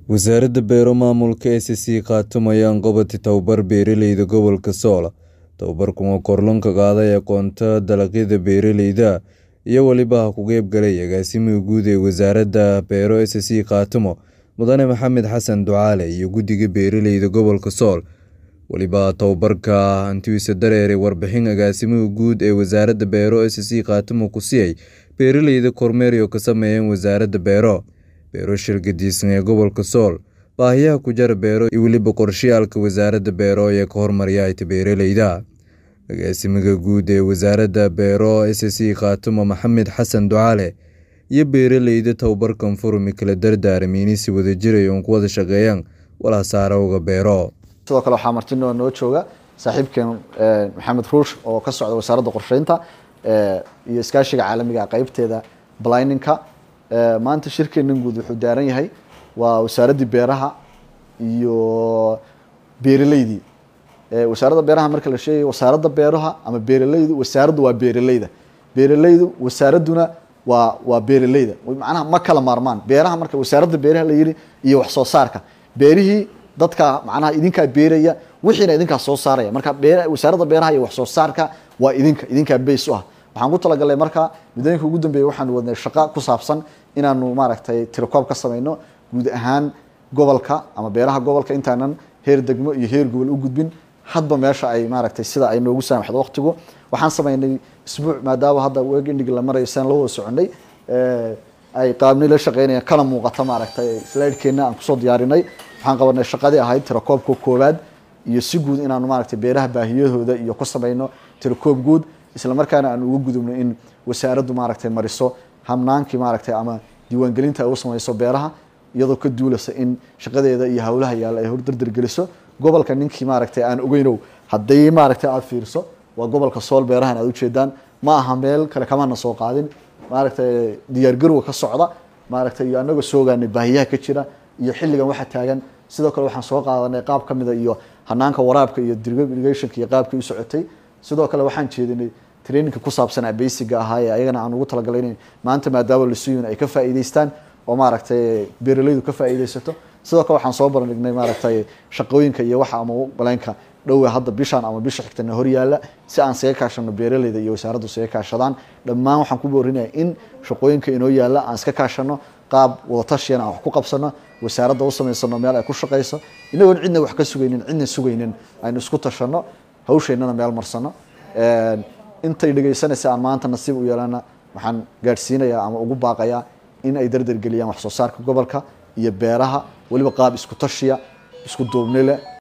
wasaaradda beero maamulka e c c khaatimo ayaan qabatay tababar beeraleyda gobolka sool tababarkan oo korlanka qaaday aqoonta dalagyada beeraleyda iyo weliba ha ku qeybgalay agaasimaha guud ee wasaaradda beero e c c khaatimo mudane maxamed xasan ducaale iyo guddiga beeraleyda gobolka sool weliba tababarka hantidiisa dareere warbixin agaasimaha guud ee wasaaradda beero e c c khaatimo ku siiyay beeraleyda kormeeryo ka sameeyeen wasaaradda beero beero shirgadiisan ee gobolka sool baahiyaha ku jara beero iyo weliba qorshayaalka wasaaradda beero ee ka hormaryaayta beeraleyda agaasimaha guud ee wasaaradda beero e c c khaatimo maxamed xasan ducaale iyo beeraleyda tababarkan furumi kala dardaaramiini si wadajiraya uun ku wada shaqeeyaan walaasaarowga beero sidoo kale waxaa martino noo jooga saaxiibkeen maxamed ruush oo ka socda wasaaradda qorsheynta iyo iskaashiga caalamiga qeybteeda blininka maanta shirkeenan guud wuxuu daaran yahay waa wasaaraddii beeraha iyo beeraleydii wasaaradda beeraha marka la sheegay wasaaradda beeraha ama beeraleydu wasaaraddu waa beeraleyda beeraleydu wasaaradduna waa waa beeraleyda macnaha ma kala maarmaan beeraha marka wasaaradda beeraha la yidhi iyo wax soo saarka beerihii dadka macnaha idinkaa beeraya wixiina idinkaa soo saaraya marka bee wasaaradda beeraha iyo wax soo saarka waa idinka idinkaa bays u ah waxaan ku talagalnay marka muddooyinka ugu dambeeya waxaanu wadnay shaqo ku saabsan inaanu maaragtay tirakoob ka samayno guud ahaan gobolka ama beeraha gobolka intaanan heer degmo iyo heer gobol u gudbin hadba meesha ay maaragtay sida ay noogu saamaxdo waqtigu waxaan samaynay isbuuc maadaama hadda weeg indhig la marayo saan la wada soconay ay qaabnay la shaqeynayaan kana muuqata maaragtay slidekeenna aan kusoo diyaarinay waxaan qabanay shaqadii ahayd tirakoobka koowaad iyo si guud inaanu maaragtay beeraha baahiyahooda iyo ku samayno tirakoob guud isla markaana aan uga gudubno in wasaaraddu maaragtay mariso hamnaankii maaragtay ama diiwaangelinta ay u samayso beeraha iyadoo ka duulasa in shaqadeeda iyo hawlaha yaalla ay hordardar geliso gobolka ninkii maaragtay aan ogeynow hadday maaragtay aada fiirso waa gobolka sool beerahan aad ujeedaan ma aha meel kale kamana soo qaadin maaragtay diyaargarowga ka socda maaragtay iyo anagoo soogaanay baahiyaha ka jira iyo xilligan waxa taagan sidoo kale waxaan soo qaadanay qaab ka mida iyo hanaanka waraabka iyo drip irrigationka iyo qaabkii u socotay sidoo kale waxaan jeedinay traininka ku saabsanaa basiga ahaa ee ayagana aan ugu talagalay in maanta maadaama lasuyin ay ka faa'iideystaan oo maaragtay beeraleydu ka faa'iideysato sidoo kale waxaan soo barandhignay maaragtay shaqooyinka iyo waxa ama baleenka dhowe hadda bishaan ama bisha xigtana hor yaalla si aan saga kaashano beeraleyda iyo wasaaraddu saga kaashadaan dhammaan waxaan ku boorinaya in shaqooyinka inoo yaalla aan iska kaashano qaab wadatashiyan aan wax ku qabsano wasaaradda u samaysano meel ay ku shaqayso inagoon cidna wax ka sugaynin cidna sugaynin aynu isku tashano hawsheennana meel marsano intay dhegaysanaysa aan maanta nasiib u yeelana waxaan gaadhsiinayaa ama ugu baaqayaa in ay dardargeliyaan wax soo saarka gobolka iyo beeraha weliba qaab isku tashiya isku duubni leh